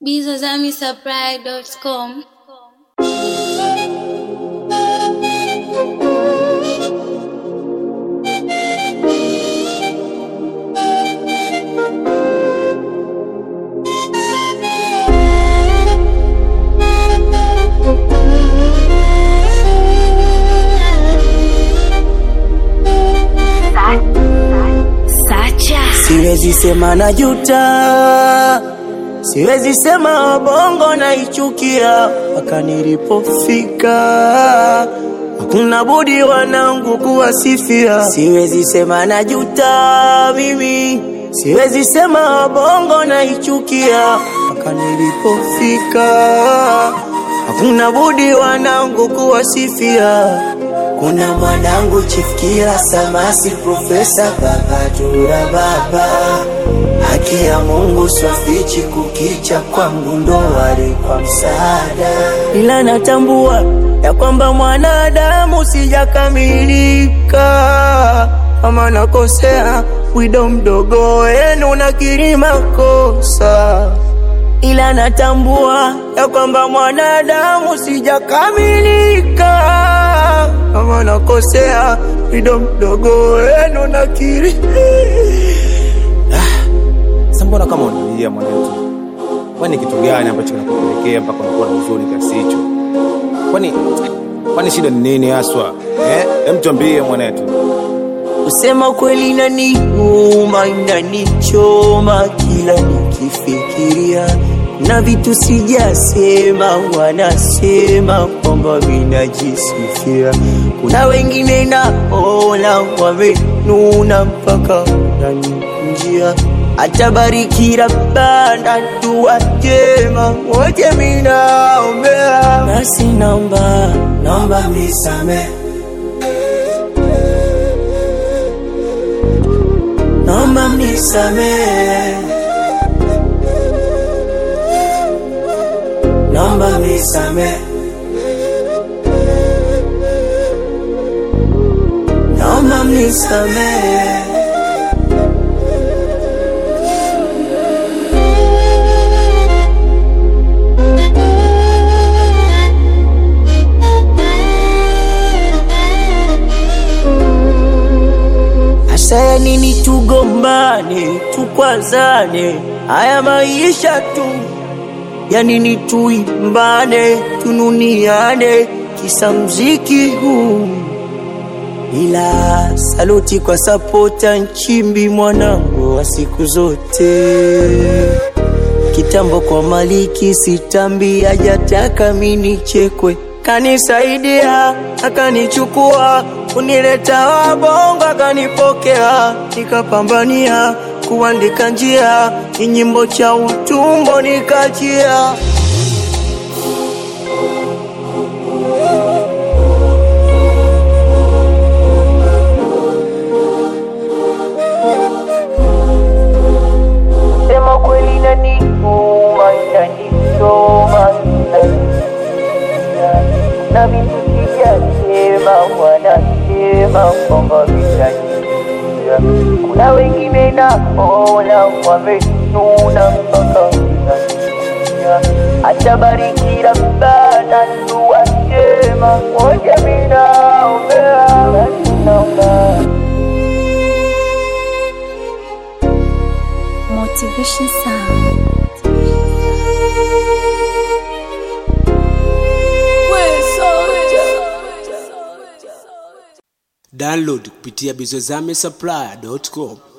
bizazamisupply.com Sacha Siwezi sema na juta, siwezi sema bongo naichukia, mpaka nilipofika hakuna budi wanangu kuwasifia. Siwezi sema na juta mimi, siwezi sema bongo naichukia, mpaka nilipofika hakuna budi wanangu kuwasifia. Kuna mwanangu chifikira samasi profesa baba tura baba haki ya Mungu swafichi kukicha kwangu ndo wali kwa msaada, ila natambua ya kwamba mwanadamu sijakamilika, kama nakosea wido mdogo wenu nakiri makosa ila natambua ya kwamba mwanadamu sijakamilika, kama nakosea wido mdogo wenu nakiri. Sasa mbona kama unalia mwanetu? Kwani kitu gani ambacho kinakupelekea mpaka unakuwa na huzuni kiasi hicho? Kwani kwani shida ni nini haswa? Eh, hem tuambie mwanetu. Kusema kweli inaniuma, inanichoma kila nikifikiria, na vitu sijasema, wanasema kwamba vinajisifia. Kuna wengine naona wamenuna mpaka naninjia atabariki Rabbana, dua njema wote minaombea, nasi naomba naomba misamehe naomba mnisamehe, naomba mnisamehe, naomba mnisamehe. Asa ya nini tugombane, tukwazane, haya maisha tu ya nini tuimbane, tununiane, kisa mziki huu. Ila saluti kwa sapota Nchimbi, mwanangu wa siku zote. Kitambo kwa Maliki sitambi, hajataka mini chekwe, kanisaidia akanichukua, kunileta wabongo akanipokea, nikapambania kuandika njia, ni nyimbo cha utumbo nikachia. Sema kweli inaniuma, inanichoma, inaniumiza. na vitu sijasema, wanasema kwamba vinaniumiza. Kuna wengine naona wamenuna mpaka vinaniumiza. Atabariki Rabbana, dua njema moja minaombea, basi naomba Motivation Sound download kupitia bizozame supply.com